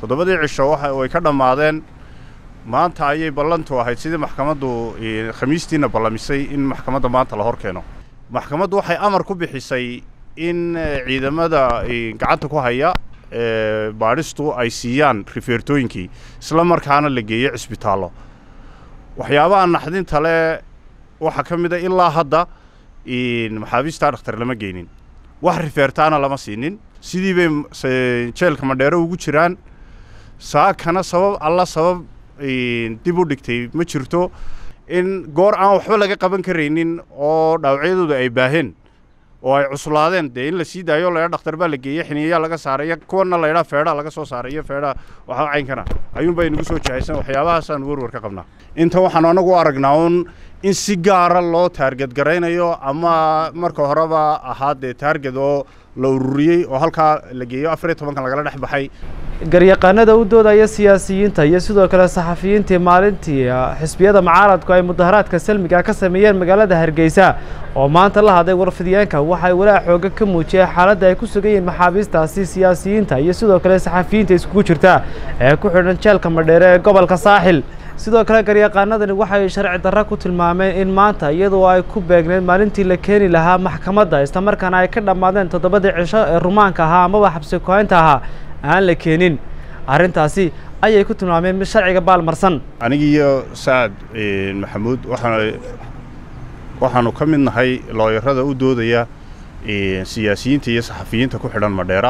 toddobadii cisho way ka dhammaadeen maanta ayay ballantu ahayd sidii maxkamaddu khamiistiina ballamisay in maxkamadda maanta la hor keeno maxkamaddu waxay amar ku bixisay in ciidamada gacanta ku haya baadhistu ay siiyaan rifeertooyinkii isla markaana la geeyo cisbitaallo waxyaabaha naxdinta le waxaa ka mid a ilaa hadda maxaabiistaa dhakhtar lama geynin wax rifeertaana lama siinin sidii bay jeelka madheero ugu jiraan saakana sabab alla sabab dib u dhigtay ma jirto in goor aan waxba laga qaban karaynin oo dhaawacyadooda ay baaheen oo ay cuslaadeen dee in la sii daayo laydha dhakhtar baa la geeyey xiniyayaa laga saaraya kuwana laydhaa feedhaa laga soo saaray iyo feedhaa waxaa caynkana ayuunbay nagu soo jahaysan waxyaabahaasaan werwer ka qabnaa inta waxaan anagu aragnaa un in si gaara loo taarged garaynayo ama marka horeba ahaa dee taarged oo la ururiyey oo halkaa la geeyo afar iyo tobankan lagala dhex baxay garyaqaanada u doodaya siyaasiyiinta iyo sidoo kale saxafiyiintii maalintii xisbiyada mucaaradku ay mudaharaadka salmiga ka sameeyeen magaalada hargeysa oo maanta la hadlay warfidyaanka waxay walaac xooga ka muujiyeen xaaladda ay ku sugan yihiin maxaabiistaasi siyaasiyiinta iyo sidoo kale saxafiyiinta iskugu jirta ee ku xidhan jeelka madheere ee gobolka saaxil sidoo kale garyaqaanadani waxay sharci darro ku tilmaameen in maanta iyadoo ay ku beegneed maalintii la keeni lahaa maxkamadda islamarkaana ay ka dhammaadeen toddobadii cisho ee rumaanka ahaa amaba xabsi kohaynta ahaa aan la keenin arrintaasi ayay ku tilmaameen mid sharciga baalmarsan anigiiyo sacad maxamuud waxaan waxaanu ka mid nahay looyarada u doodaya siyaasiyiinta iyo saxafiyiinta ku xidhan madheera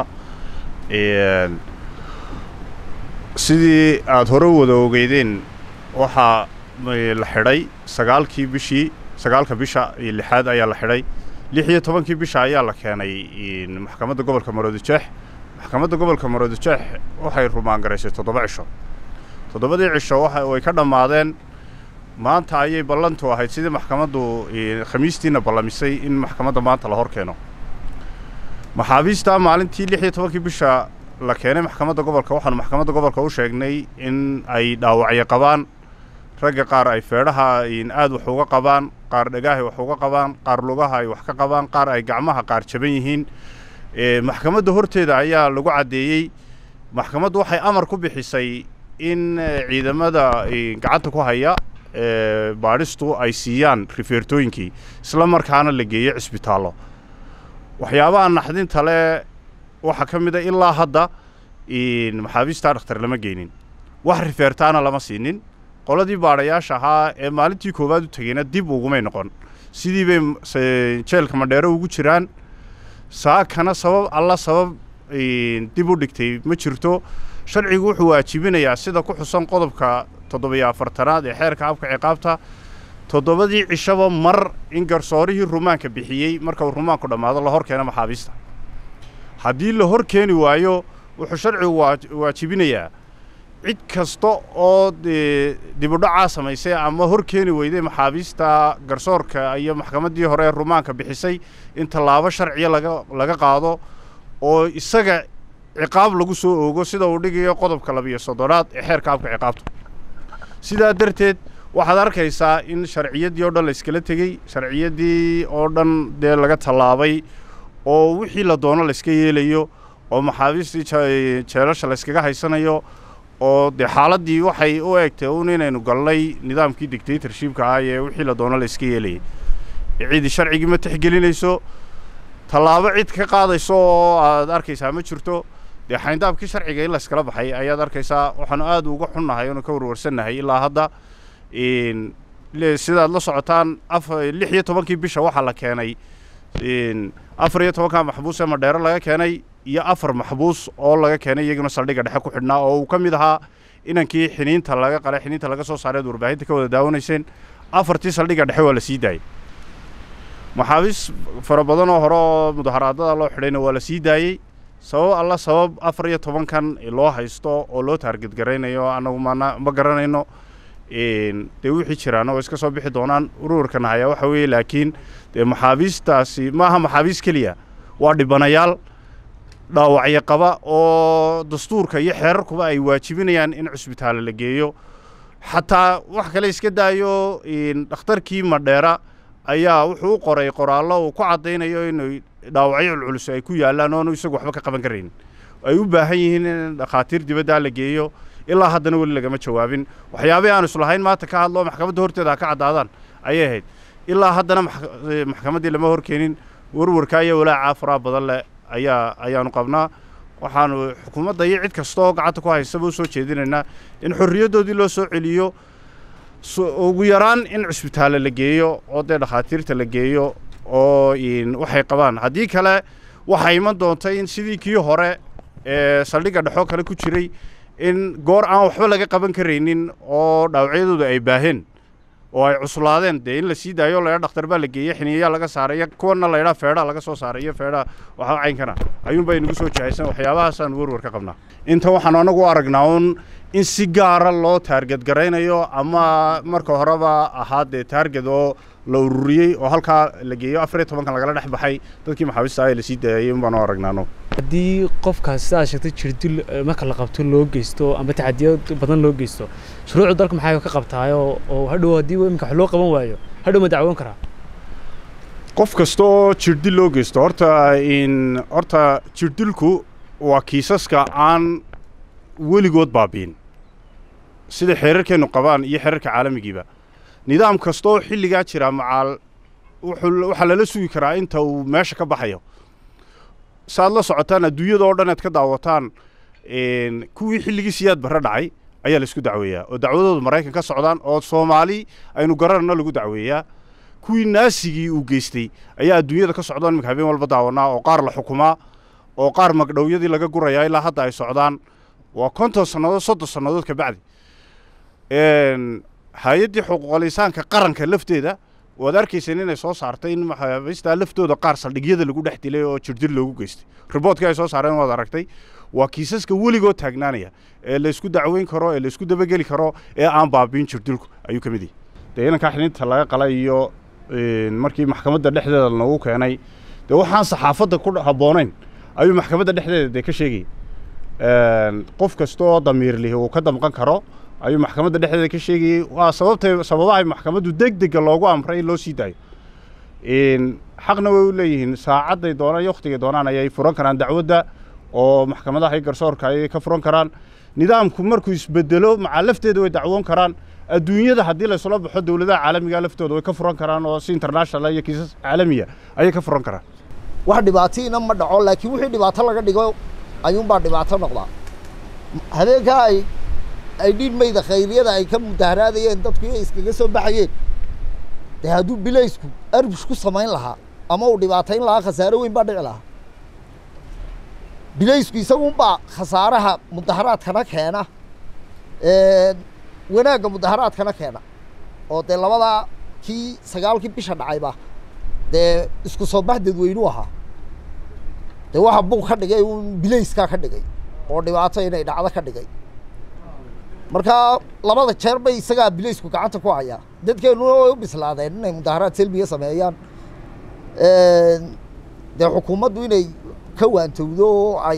sidii aada hore wada ogeydeen waxaa la xidhay sagaalkii bishii sagaalka bisha iyo lixaad ayaa la xidhay lix iyo tobankii bisha ayaa la keenay maxkamadda gobolka maroodijeex maxkamadda gobolka maroodijeex waxay rumaan garaysay toddoba cisho toddobadii cisho way ka dhammaadeen maanta ayay ballantu ahayd sidii maxkamaddu khamiistiina ballamisay in maxkamadda maanta la hor keeno maxaabiista maalintii lix iyo tobankii bisha la keenay maxkamadda gobolka waxaanu maxkamadda gobolka u sheegnay in ay dhaawacyo qabaan ragga qaar ay feedhaha aad wax uga qabaan qaar dhegaahay wax uga qabaan qaar lugaha ay wax ka qabaan qaar ay gacmaha qaar jaban yihiin maxkamadda horteeda ayaa lagu caddeeyey maxkamaddu waxay amar ku bixisay in ciidamada gacanta ku haya baadhistu ay siiyaan rifeertooyinkii isla markaana la geeyo cisbitaallo waxyaabaha naxdinta le waxaa ka mid a ilaa hadda maxaabiistaa dhakhtar lama geynin wax rifeertaana lama siinin qoladii baadhayaasha ahaa ee maalintii koowaad u tegeyna dib ugumay noqon sidii bay jeelka madheero ugu jiraan saakana sabab alla sabab dib u dhigtay ma jirto sharcigu wuxuu waajibinayaa sida ku xusan qodobka toddobiyo afartanaad ee xeerka habka ciqaabta toddobadii cishaba mar in garsoorihii rumaanka bixiyey marka uu rumaanku dhammaado la hor keeno maxaabiista haddii la hor keeni waayo wuxuu sharcigu waajibinayaa cid kasta oo dibudhacaa samaysay ama hor keeni weyday maxaabiista garsoorka iyo maxkamaddii hore ee rumaanka bixisay in tallaabo sharciya laga laga qaado oo isaga ciqaab lagu soo oogo sida uu dhigayo qodobka labiyo soddonaad ee xeerka habka ciqaabta sidaa darteed waxaad arkaysaa in sharciyaddii oo dhan la iskala tegey sharciyaddii oo dhan dee laga tallaabay oo wixii la doono layska yeelayo oo maxaabiistii jeelasha layskaga haysanayo oo dee xaaladdii waxay u eegtay un inaynu galnay nidaamkii dictatorshipka ah ee wixii la doono layska yeelayay ciidi sharcigii ma tixgelinayso tallaabo cid ka qaadayso oo aad arkaysaa ma jirto dee xayndaabkii sharciga in layskala baxay ayaad arkaysaa waxaanu aad uga xunnahay oonu ka warwarsannahay ilaa hadda sidaad la socotaan lix iyo tobankii bisha waxaa la keenay afar iyo tobanka maxbuus ee madheero laga keenay iyo afar maxbuus oo laga keenay iyaguna saldhigga dhexe ku xidhnaa oo uu ka mid ahaa inankii xiniinta laga qalay xiniinta laga soo saareed warbaahinta ka wada daawanayseen afartii saldhigga dhexe waa la sii daayey maxaabiis fara badan oo hore oo mudaharaadada loo xidhayna waa la sii daayey sabab alla sabab afar iyo tobankan loo haysto oo loo taarged garaynayo annagu mana ma garanayno dee wixii jiraana oo iska soo bixi doonaan ururkan hayaa waxa weeye laakiin dee maxaabiistaasi maaha maxaabiis keliya waa dhibanayaal dhaawacyo qaba oo dastuurka iyo xeerarkuba ay waajibinayaan in cusbitaale la geeyo xataa wax kale iska daayo dhakhtarkii madheera ayaa wuxuu u qoray qoraallo uu ku caddaynayo inay dhaawacyo culculus ay ku yaallaan oonu isagu waxba ka qaban karaynin ay u baahan yihiin in dhakhaatiir dibaddaa la geeyo ilaa haddana weli lagama jawaabin waxyaabihii aan islahayn maanta ka hadlo maxkamadda horteeda ha ka caddaadaan ayay ahayd ilaa haddana maxkamaddii lama horkeenin warwarka iyo walaacaa faraha badan leh ayaa ayaanu qabnaa waxaanu xukuumadda iyo cid kasta oo gacanta ku haysaba u soo jeedinaynaa in xorriyaddoodii loo soo celiyo ugu yaraan in cusbitaale la geeyo oo dee dhakhaatiirta la geeyo oo waxay qabaan haddii kale waxaa iman doonta in sidii kii hore ee saldhigga dhexoo kale ku jiray in goor aan waxba laga qaban karaynin oo dhaawacyadooda ay baaheen oo ay cuslaadeen dee in la sii daayo laydha dhakhtar baa la geeyey xiniyayaa laga saaray iyo kuwana laydhaa feedhaa laga soo saaray iyo feedhaa waxaa caynkana ayuunbay nagu soo jahaysan waxyaabahaasaan warwar ka qabnaa inta waxaan anagu aragnaa un in si gaara loo taarged garaynayo ama marka horeba ahaa dee taarged oo la ururiyey oo halkaa la geeyo afar iyo tobankan lagala dhex baxay dadkii maxaabiista ah lasii daayay un baanu aragnaano haddii qofkaas sidaad sheegtay jirdil marka la qabto loo geysto ama taxadiyo badan loo geysto shuruucda dalka maxay ka qabtaayo oo hadhow haddii iminka wax loo qaban waayo hadhow ma dacwoon karaa qof kasta oo jirdil loo geysto horta in horta jirdilku waa kiisaska aan weligood baabiin sida xeerarkeennu qabaan iyo xeerarka caalamigiiba nidaam kasta oo xilligaa jira macaal waxaa lala sugi karaa inta uu meesha ka baxayo saaad la socotaan adduunyada oo dhan aad ka daawataan kuwii xilligii siyaad barre dhacay ayaa laisku dacweeyaa oo dacwadooda maraykan ka socdaan oo soomaali aynu garanano lagu dacweeyaa kuwii naasigii uu geystay ayaa adduunyada ka socdaan iminka habeen walba daawanaa oo qaar la xukumaa oo qaar magdhowyadii laga gurayaa ilaa hadda ay socdaan waa konton sannadood soddon sannadood ka bacdi hay-addii xuquuqul insaanka qaranka lafteeda waad arkayseen inay soo saartay in maxaabiistaa laftooda qaar saldhigyada lagu dhex dilay oo jirdil loogu geystay riboortkii ay soo saareen waad aragtay waa kiisaska weligoo taagnaanaya ee laysku dacweyn karo ee laysku dabageli karo ee aan baabiin jirdilku ayuu ka mid yahay dee inankaa xilinta laga qalay iyo markii maxkamadda dhexdeeda noogu keenay dee waxaan saxaafadda ku habboonayn ayuu maxkamadda dhexdeeda dee ka sheegayay qof kasta oo damiir lihi uu ka damqan karo ayuu maxkamadda dhexdeeda ka sheegayey waa sababtay sababahay maxkamaddu deg dega loogu amray in loo sii daayo xaqna way u leeyihiin saacadday doonaan iyo wakhtigay doonaan ayay furan karaan dacwadda oo maxkamadaha iyo garsoorka ayay ka furan karaan nidaamku markuu isbedelo macaa lafteeda way dacwoon karaan adduunyada haddii laysula baxo dowladaha caalamiga laftooda way ka furan karaan oo si international iyo kiisas caalamiya ayay ka furan karaan wax dhibaatiina ma dhaco laakiin wixii dhibaato laga dhigo ayuunbaa dhibaato noqdaa habeenkaa ay ay dhiidmayda khayriyada ay ka mudaharaadayeen dadku iyo iskaga soo baxayeen dee hadduu bilaysku arbush ku samayn lahaa ama uu dhibaatayn lahaa khasaaro weyn baa dhici lahaa bilaysku isagunbaa khasaaraha mudaharaadkana keena wanaagga mudaharaadkana keena oo dee labadaa kii sagaalkii bisha dhacayba dee isku soo bax dadweynu ahaa dee waxa buuq ka dhigay un bilayskaa ka dhigay oo dhibaato inay dhacdo ka dhigay marka labada jeer bay isagaa bilaysku gacanta ku hayaa dadkeennuna way u bislaadeen inay mudaharaad selmiga sameeyaan dee xukuumaddu inay ka waantowdo oo ay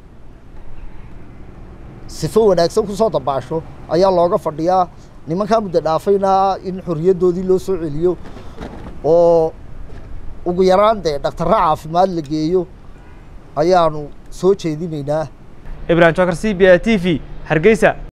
sifo wanaagsan kusoo dabaasho ayaa looga fadhiyaa nimankaa muddo dhaafayna in xorriyaddoodii loo soo celiyo oo ugu yaraan dee dhakhtarra caafimaad la geeyo ayaanu soo jeedinaynaa ibrahim jokar c b a t v hargeysa